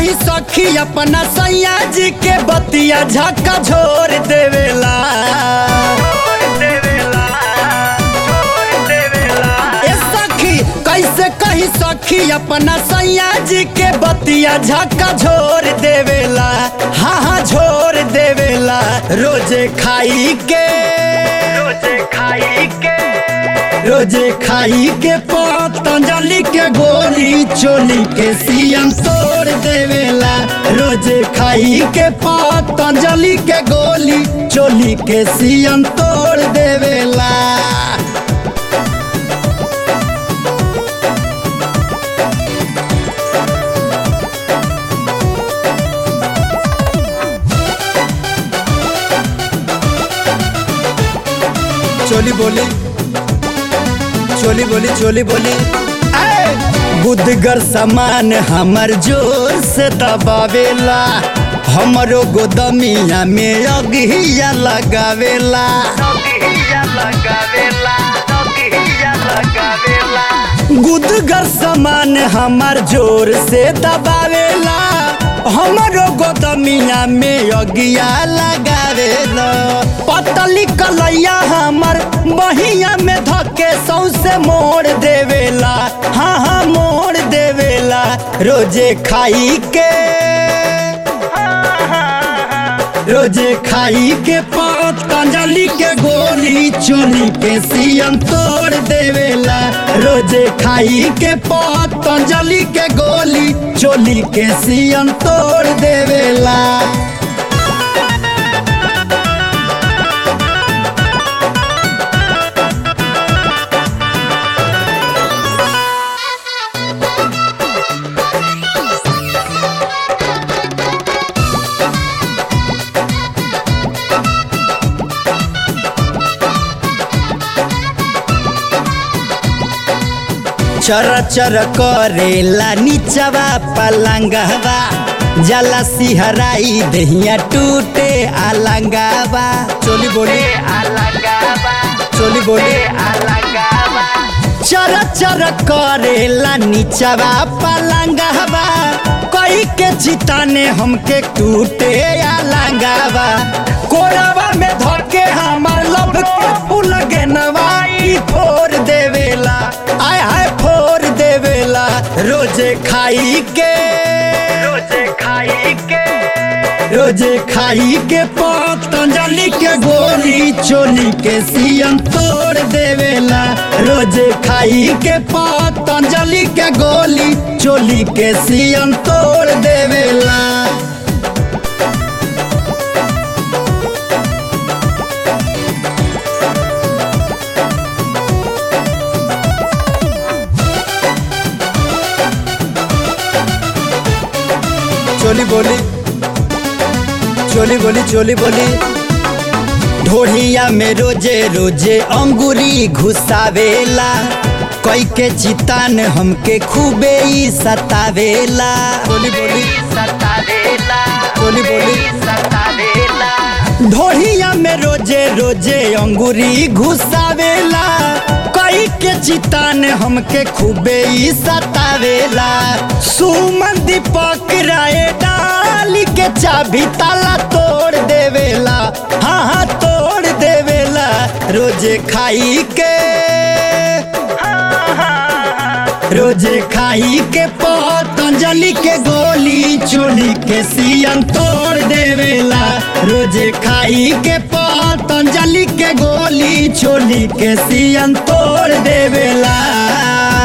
कही सखी अपना सैया जी के बतिया झक्का झोर देवेला ए सखी कैसे कही सखी अपना सैया जी के बतिया झक्का झोर देवेला हाँ हाँ झोर देवेला रोजे खाई के रोजे खाई के रोजे खाई के पतंजलि के गोली चोली के सियम तोड़ देवेला रोजे खाई के पतंजलि के गोली चोली के सियम तोड़ देवेला चोली बोली चोली बोली चोली बोली बुद्धगर सामान हमर जोर से दबावेला हमरो गोदमिया में अगिया लगावेला गुदगर सामान हमर जोर से दबावेला हमरो गोदमिया में अगिया लगावेला पतली कलैया हमर बहिया में धके सौसे मोड़ देवेला हाँ हाँ मोड़ देवेला रोजे खाई के रोजे खाई के पतंजलि के गोली चोली के सियम तोड़ देवेला रोजे खाई के पतंजलि के गोली चोली के सियम तोड़ देवेला चर चर करेला नीचवा पलंगवा जला सिहराई दहिया टूटे अलंगवा चोली बोली चोली बोली चर चर करेला नीचवा पलंगवा कई के चिताने हमके टूटे अलंगवा कोरावा में धके हमार लब के फूल के नवाई फोड़ देवेला आय हाय फोड़ देवेला रोजे खाई के रोजे खाई के रोजे खाई के पतंजलि के गोली चोली के सियम तोड़ देवेला रोजे खाई के पतंजलि के गोली चोली के सियम तोड़ देवेला चोली बोली चोली बोली चोली बोली ढोढ़िया में रोजे रोजे अंगूरी घुसावेला कई के चितान हमके खूबे ही सतावेला बोली बोली बोली बोली ढोढ़िया में रोजे रोजे अंगूरी घुसावेला कई के चितान हमके खूबे ही सतावेला सुमन दीपक राय डाल के चाबी ताला तोड़ देवेला हाँ हाँ तोड़ देवेला रोजे खाई के रोजे खाई के पतंजलि के गोली चोली के सियन तोड़ देवेला रोजे खाई के पतंजलि के गोली चोली के सियन तोड़ देवेला